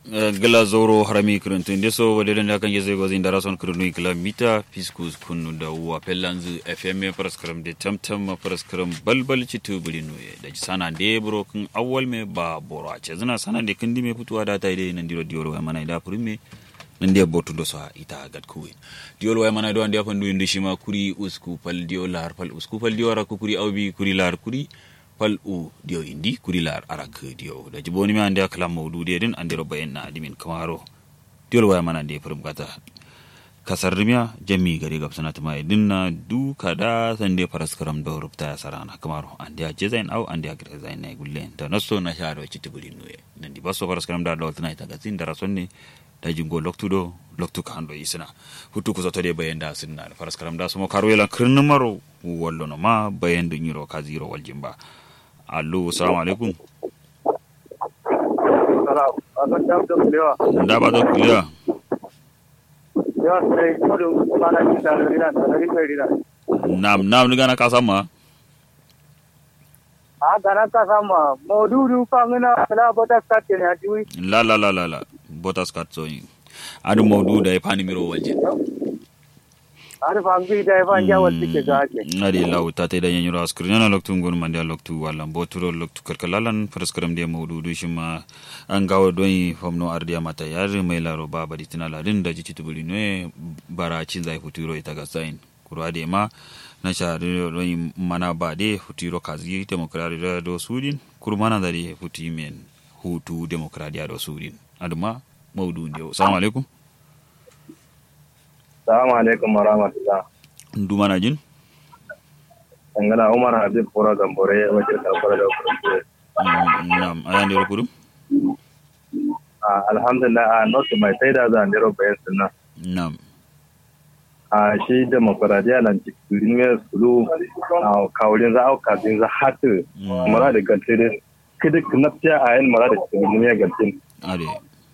gila zoro harami kirintun deso wadda da kan yezai gwazin da rason kirinu kilomita fiskus kunu da wa pellanzu fm paraskaram de tamtam paraskaram balbal citu bulinu da sana de bro kun awwal me ba boro a ce zina sana de kindi me fituwa da ta ide nan diro dioro wa mana da prume nan de botu do so ita gad kuwe diol wa mana do ande afandu indi shima kuri usku pal dio lar pal usku pal dio ra kuri awbi kuri lar kuri pal u dio indi kuri lar arak dio da jiboni mi ande akala mawdu de din ande roba en na dimin kamaro diol waya mana ande furum kata kasar rimya jami gari gab sanata mai dinna du kada sande paras karam do rubta sarana kamaro ande a jezain au ande a grezain na gulle da naso na sharo chiti buri nuye nan di baso paras karam da do tana ita gazin da rasonni da jingo loktu do loktu kando isina hutu ku zato de bayan da sinna paras karam da sumo karo yela kirnin maro wallo no ma bayan da nyiro ka zero waljimba allo salamu alaikum da ba da kuliya nam nam ni gana kasa ma a gana kasa ma modudu fangina la bota skat ne ajiwi la la la la la botas kat so yi adu mawdu da ya fani miro walje ar fangi da fan ja wal tike gaake ngadi law tate da nyanyuro askri nyana loktu ngon mande loktu wala mboturo loktu karkalalan paraskaram de mawdu du shima an gawo doyi famno ardiya mata yar mai laro baba di tinala din da jici tubuli ne bara cin zai futuro ita ga sain kurwa de ma na sha doyi mana ba de futuro kazi demokradi da do sudin kurmana da de futi men hutu demokradiya do sudin aduma mawdu ne assalamu alaikum Salamu alaikum wa rahmatullah. Nduma na jin? Dangana Umar Habib Kura Gambore wajen karfar da kurkure. Na'am, ayan da kurum? Alhamdulillah a notu mai sai da zan dero bayan sunna. Na'am. A shi demokradiya nan cikin ne sulu a kawulin za a kafin za hatu mara da gantirin kidi knaptiya a yin mara da cikin ne gantin. Ade.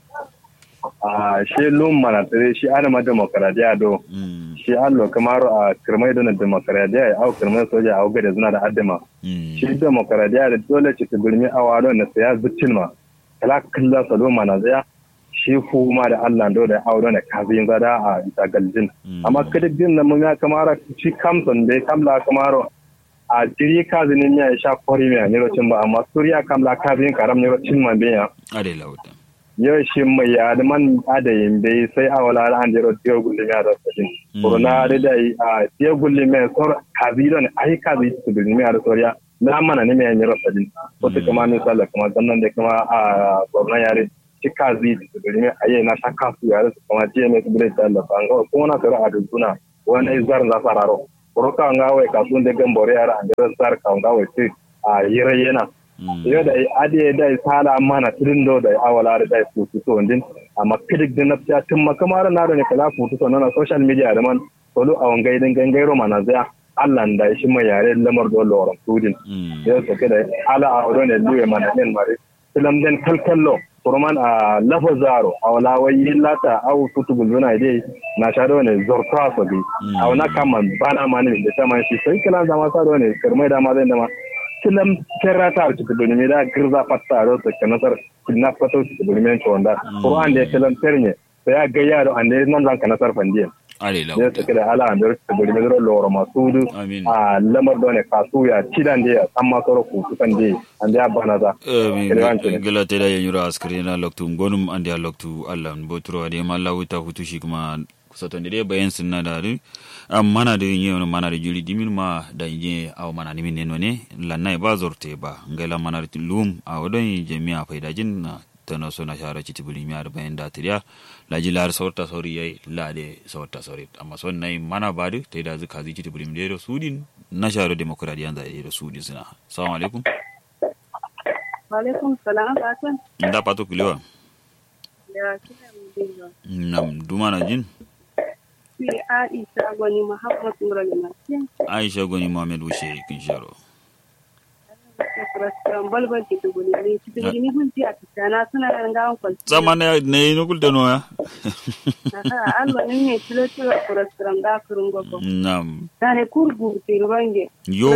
a shi lum mana tsere shi ana ma demokradiya do shi an lo kamar a kirmai da demokradiya au kirmai soja au gada zuna da addama shi demokradiya da dole ce ta gurmi a wado na saya zuccin ma kala kalla salo mana tsaya shi ma da Allah do da auro na kafin zada a ita galjin amma kada din nan mun ya kamar shi kamson da kamla kamar a jiri kazinin ya sha kori mai ne rocin ba amma suriya kamla kafin karam ne rocin man biya ade lauta yau shi mai yada man adayin bai sai a wala an jero tiyo gulli mai da sajin kuruna da da a tiyo gulli mai sor kazi don ai kazi su gulli mai da soriya na mana ne mai yanyar sajin wata kama min sallah kuma sannan da kuma a gwamnan yare shi kazi su gulli mai ayi na shakka su yare su kuma jiya mai su gulli sallah ba ga kuma na tsara a dukuna wani izar za sa raro kuruka nga wai kasuwan da gambore yara an jero sar ka nga wai ce a yirayyena yau da ade da sala mana tudun do da awala da dai futu to ndin amma kidik da nafsa tun makamar na da ne kala futu to na social media da man solo a wangai din gangairo mana zaya Allah da shi mai yare lamar do loran tudin yau to kada ala a wado ne duwe mana din mare filam den kalkallo kurman a lafa zaro a wala wai lata au futu gulbuna dai na shado ne zorta so bi a wana kama bana mani da ta shi sai kala zama sa do ne kirmai da ma zai da ma kilam kerrata ar cikin doni da girza fatta ro to kanasar kinna fato cikin doni men chonda qur'an de kilam ternye sai ya ga yaro ande nan zan kanasar fandiye ale la ne ta kada ala ande cikin doni men ro loro masudu a lamar done kasu ya cidan de amma soro ku kusan de ande abana za gila te da yanyura askari na loktu gonum ande loktu allah botro ade malla wuta hutu shi kuma kusatonde de bayan sinna da mana da yin yawon mana da juri dimin ma da yin awa mana nimin ne ne lannai ba zorte ba ngaila mana da lum a wadon jami'a faidajin na ta na so na shara ci tibuli miya da bayan datiriya la ji lar saurta sauri yayi la de saurta sauri amma son nai mana ba da ta da zuka zi ci tibuli miya da sudin na shara demokradiyan da da sudin suna assalamu alaikum wa alaikum salam asan da pato kulewa ya kina mu nam duma na jin sai Aisha Gwani Muhammad Nura Lafiya. Aisha Gwani Muhammad Wushe kin sharo. Restaurant balbal ke tuguni ne cikin gini gunji a tsana suna da gawan kwalci. Sama ne ne no gulda no ya. Allah ne ne tilo tilo restaurant da kurun gogo. Nam. Da ne kurgu te rubange. Yo.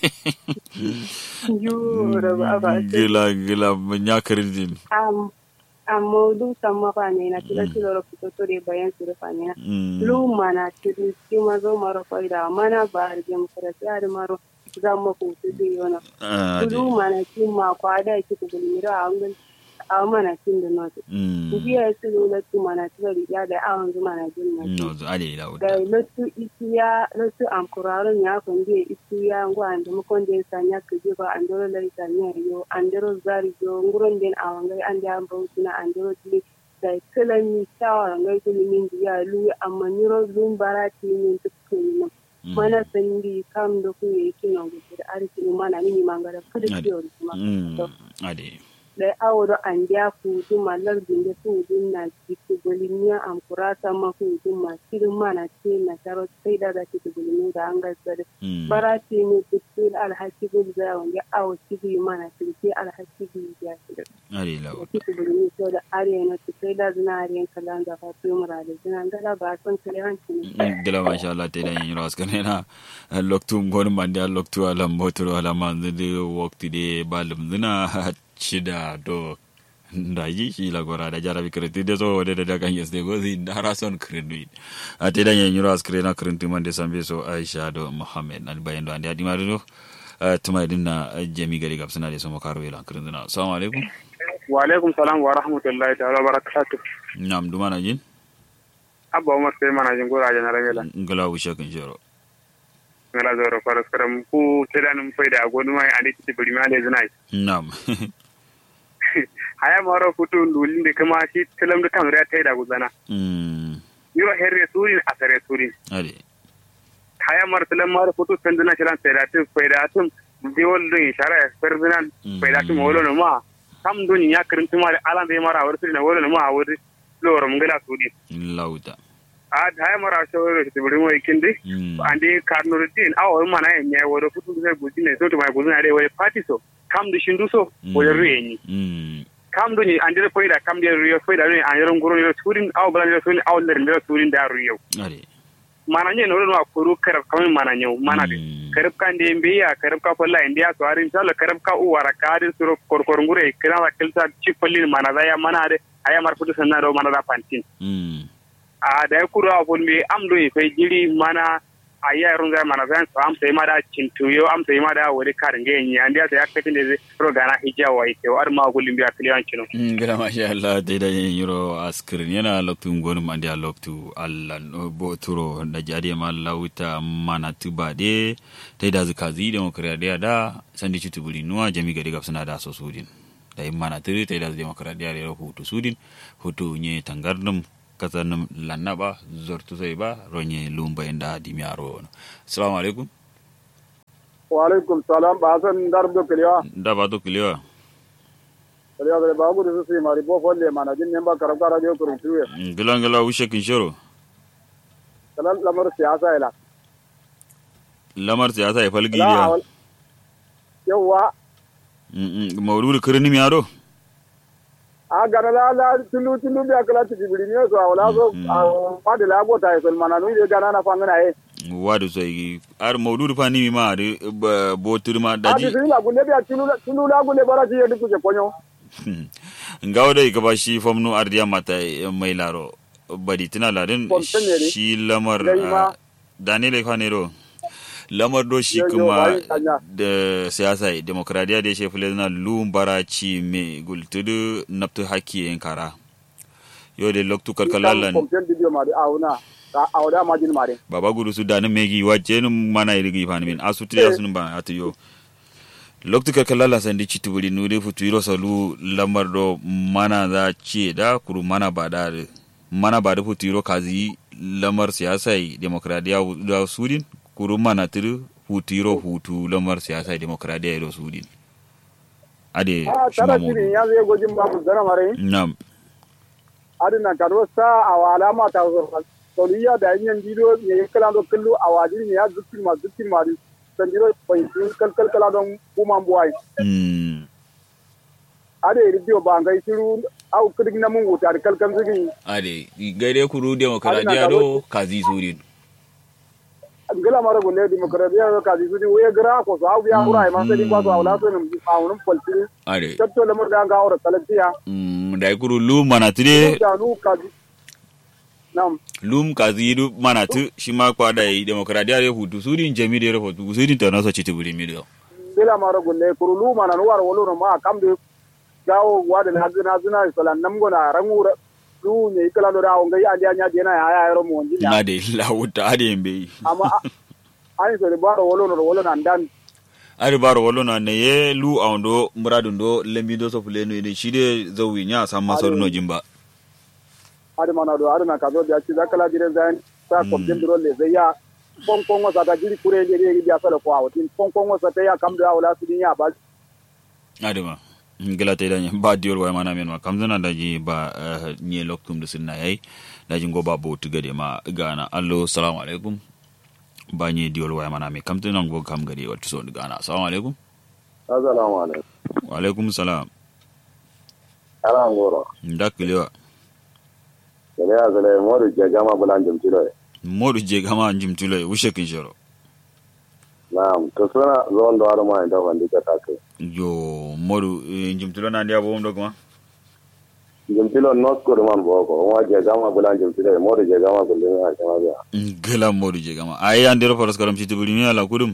Yo da ba ba. Gila gila nya kirin Am amma lu samma fa ne na tilo tilo ro fito to de bayan su fa ne Mm. lu mana tilo ki ma zo maro fa da mana ba ar gem kara ya maro zamma ko su de yona Ah, ade. lu mana ki ma kwa da ki ko miro a ngun a mana kin da no Mm. biya su lu la tu mana tilo ya da a wanzu mana jin na No, ade la da lotu isiya lotu amkuraron ya kunde isiya ngo ande mo konde sanya kuje ba andoro lai sanya yo andoro zari yo nguron den awangai ande ambo tuna andoro tili da kalami tawa ngai tili min biya lu amma niro lum barati min tukuni mana sandi kam do ku yake no gudu arki mana ni mangara kada Ade. kiyo kuma Mm. ade da aworo an dia fudu malar binde fudu na jiku bolimiya am kurata ma fudu ma sirin ma na ce na taro sai da da jiku bolimiya da an gasar Mm. bara ce ne dukkan alhaki bul da wanda awo cibi ma na ce alhaki bul ya ce da ade la jiku bolimiya so da ariya na ce sai da zina ariyan kalan da fatu mura da zina gala ba son kare hanci ne dila masha Allah te da yin ras kana na loktu ngon mande loktu ala motoro ala man de wakti de balum dina chida do ndaji shi la gora da jara bi kreti de so de da kan yes de go zi dara son krenu a te da yin ras krena krenti man de sambe so Aisha do Muhammad al bayan do andi adi marudo tuma dinna jami gari gab suna de so makaro ila krendina assalamu alaikum wa alaikum salam wa rahmatullahi ta'ala wa barakatuh nam duma na jin abba umar sai mana jin gora jana ramela ngala wisha kan jero ngala zoro faras karam ku tidanum faida gonu mai andi ti bari ma le zinai nam haya maro futu ndulin de kama shi tilam da kan riya taida guzana mm yiro herre surin asare surin ade haya mar tilam mar futu tandana shiran taida tu faida tum diwol dun shara perdinan faida tum wolo no ma kam dun ya kirin tuma da alan be mara wurti na wolo no ma wuri loro mungala sudi lauta a haya mara shawara ti bari mo ikindi mm ande karnuruddin awo mana en nyai wodo futu zai guji ne soto mai guzina dai wai party so kam du shindu so wala ruyenyi mm kam du ni ande foida kam de ruyo foida ni an yaron guro ni surin awo bala ni surin awo ler ni surin da ruyo ade mana nye no no kuru karab kam mana nyu mana de Mm. karab kan de mbiya karab ka folla india so arin sala karab ka u wara ka de suro kor kor ngure kina wa kelsa ci follin mana da ya mana de aya mar futu sanna do mana da pantin mm a da ya kura a fulmi am do fe jiri mana a yi yarun zai mana zan am sai ma da cintuyo am sai ma da wuri karin ga yin an da ya katin da zai rogana hijja wa ite war ma gulin biya kiliyan kino ngila masha Allah te da yin yuro askirin yana loktu ngonu mandi a loktu Allah no boturo da jadi ma lauta mana tuba de te da zuka zi demokradiya da sandi chutu buli nuwa jami gari gapsana da so sudin da yin mana tiri te da demokradiya da hutu sudin hutu nye tangardum kasanum lannaba zortu sai ba ronye lumba inda dimyaro assalamu alaikum wa alaikum salam ba san dardo kiliya da ba to kiliwa kiliya da ba gudu su mari bo folle mana jin nemba karab kara jo kurun tuwe ngila ngila wishe kinshoro kalan lamar siyasa ila lamar siyasa ya falgi la ya awal yawa mawlud kirni mi ado a gana la la tulu tulu biya kala ti bibiri ne so awala so ma de la go ta so mana nu de gana na fangana e wadu sai ar mawlud fa ni mi ma de botir ma a di daji la gunde biya tulu tulu la gunde bara ti yedu kuje ponyo ngawo dai ka ba shi famnu ardiya mata mai laro badi tana ladin Fontenere. shi lamar Dai ma. ah, danile kwanero lamar do shi Yo, yo, kuma bai kanya. da siyasa demokradiya da shi fule na lumbara ci me gultudu naptu haki yin kara yo de loktu karkalalan kompen video ma de awuna ta awda ma jin mare baba gudu su danin megi wacce num mana irigi fani min asuti ya sun ba atu yo loktu ka kalala sandi chitubuli nude futu iro salu lamar do mana za ce da kuru mana ba da mana ba da futu iro kazi lamar siyasa demokradiya da sudin kuru mana tiru futu iro hutu lamar siyasa demokradiya iro sudin ade a shima tara modu shirin ya zai gojin ba mu zara mare nam adina karo sa awala ma ta so soliya da yin dido ne kala do kullu awadi ne ya zukin ma zukin ma di sanjiro pai kal kal kala don kuma buwai mm ade ridio ba ngai shiru au kidig na mun wuta kal kal zigi ade gaide kuru demokradiya do kazi sudin ngala mara gulle demokradiya ka di sudi we gra ko so au ya mura ma sai ba so awla so nim awun polti ade tatto lamar da ga ora talatiya mm da kuru lum mana tire da nu kazi nam lum kazi du mana tu shi ma kwa da yi demokradiya re hutu su din jami da rahoto su din ta nasa citi buri mi da bila mara gunne kuru lu mana nu war wolo ma kam de gawo wada na zina zina sala nam gona rangura lu ne ikala do dawo ngai andi anya dena ya ya ro mo nji na da la wuta ade yembe amma ani so de baro wolo no wolo na ndan ari baro wolo na ne ye lu awndo muradun do lembi do so fuleno ne shi de zawi nya sam masaru no jimba adi mana do adi na kazo da ci zakala dire zan sa ko dem dro le zai ya kon kon wasa ta jiri kure ne ne ya sala ko awatin kon kon wasa ta ya kam da wala su ya ba adama ngila te danya ba diol wa mana men ma kam zana da ji ba eh, nye loktum da sunna yayi da ji go ba bo tuga de ma gana allo assalamu alaikum ba nye diol wa mana me kam zana go kam gade wa tuso gana assalamu alaikum assalamu alaikum wa alaikum salam ala ngoro ndakiliwa kele ya zale modu je gama bulan jam tilo modu je gama njim tulo wushe kin shoro na'am to suna zon do ado ma inda wandi ka take yo modu eh, njim tulo na ndia bo ndo kuma jam tilo not ko man bo ko wa je gama bulan jam tilo modu je gama bulan ha kama biya ngila modu je gama ay andero faras karam ci tibuli mi ala kudum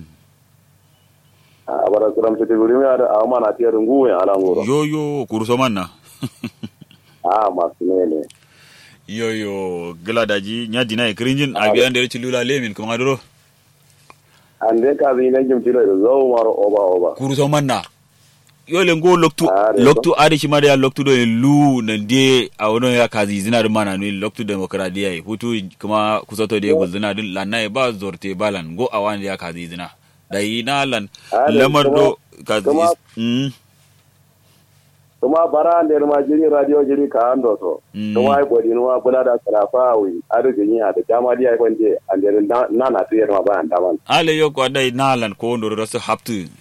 a bara kuram titi guri mi ada ama na tiya rungu ya ala ngoro yo yo kuruso manna a masu ne ne yo yo gila daji nya dina e krinjin abi andere ci lula lemin kuma doro ande ka bi ne jam tilo zo maro oba oba kuruso manna yo le ngo loktu Are loktu ari ci mari ya loktu do en lu na de a wono ya kazi zina da mana ni loktu demokradiya e hutu kuma kusoto de gol zina din lanna e ba zorte balan go awan ya kazi zina da yi na lan Are lamar do kuma- kazi kuma- mm kuma bara ande ma jiri radio jiri ka ando to Mm. kuma ai bodi no bula da sarafa wi ado jini ada jama dia ai bande ande na na na tiya ma ba anda man ale yo ko dai nalan ko ndo rasu haptu